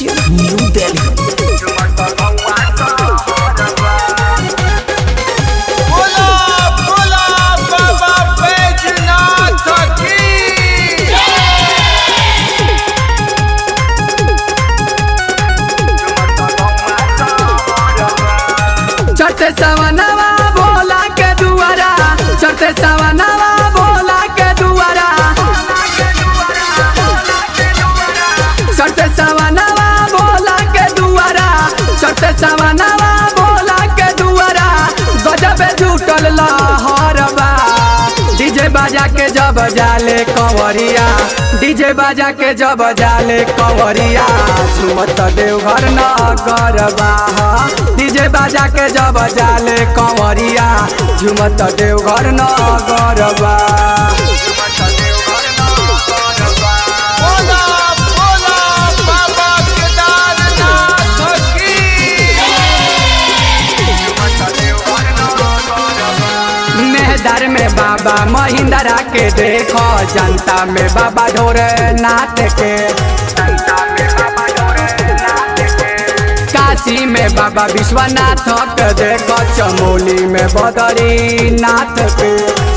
Studio, New Delhi. बोला बोला बाबा बैजनाथ की चढ़ते सवनवा भोला के दुआरा चढ़ते सवनवा भोला के दुआरा चढ़ते सवनवा भोला के दुआरा चढ़ते सवनवा भोला के दुआरा गजबे जुटल लहरबा डीजे बाजा के जब जाले कंवरिया डीजे बाजा के जब जाले कंवरिया झुमत देवघर न गरबा डीजे बाजा के जब जाले कंवरिया झुमत देवघर न गरबा बोला बोला बाबा केदारनाथ की मेहदार में बाबा महिंद्रा के देखो जनता में बाबा ढोरे नाथ के काशी में बाबा विश्वनाथ के देखो चमोली में बदरी नाथ के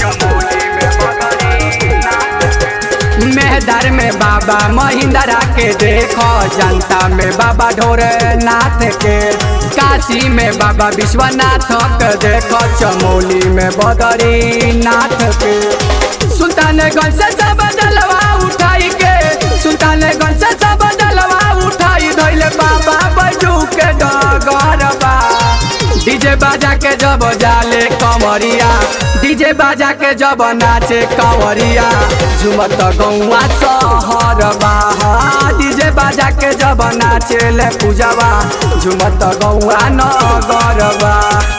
मेहदार में बाबा महिंद्रा के देखो जनता में बाबा ढोरे नाथ के काशी में बाबा विश्वनाथ के देखो चमोली में बदरी नाथ के सुल्तानगंज से सब जलवा उठाई के सुल्तानगंज से सब जलवा उठाई धैले बाबा बैजू के डगरबा डीजे बाजा के जब जाले कमरिया डीजे बाजा के जब नाचे कंवरिया झुमत गौआ सहरबा डीजे बाजा के जब नाचे ले पूजवा झुमत गौआ नगरबा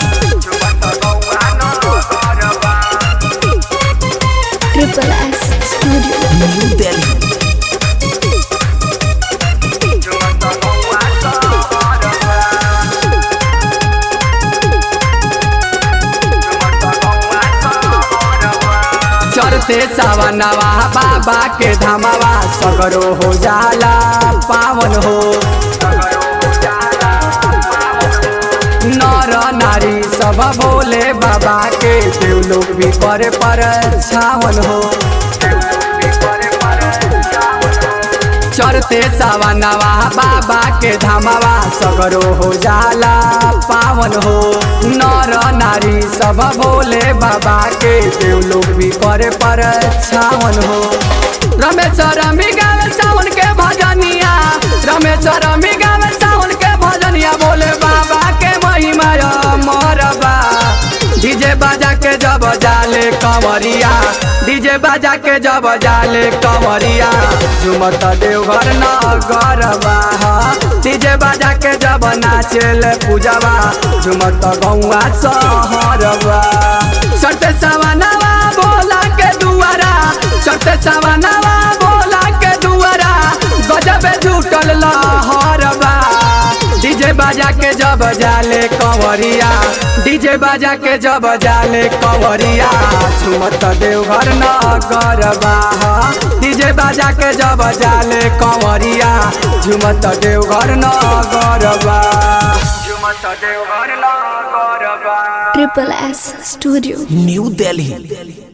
Triple S Studio. New Delhi. चढ़ते सावनवा बाबा के धमावा सगरो हो जाला पावन हो नर नारी सब बोले बाबा के देव लोग भी पर पर छावन हो चढ़ते सावनवा बाबा के धमावा सगरो हो जाला पावन हो नर नारी सब बोले बाबा के देव लोग भी करे पर छावन हो रमेश्वर गावे सावन के भजनिया रमेश्वर गावे सावन के भजनिया बोले बाबा के महिमा मरबा डीजे बाजा के जब जाले कंवरिया डीजे बाजा के जब जाले कंवरिया झुमत देवघर न गरबा डीजे बाजा के जब नाचेले पूजवा झुमत गौआ सहरबा चढ़ते सवनवा बोला के दुआरा चढ़ते सवनवा बोला के दुआरा गजबे जुटल लहरबा डीजे बाजा के जब जाले कंवरिया डीजे बाजा के जब जाले कंवरिया झुमत देवघर न गरबा डीजे बाजा के जब जाले कंवरिया झुमत देवघर न गरबा झुमत देवघर न गरबा Triple S Studio. New Delhi.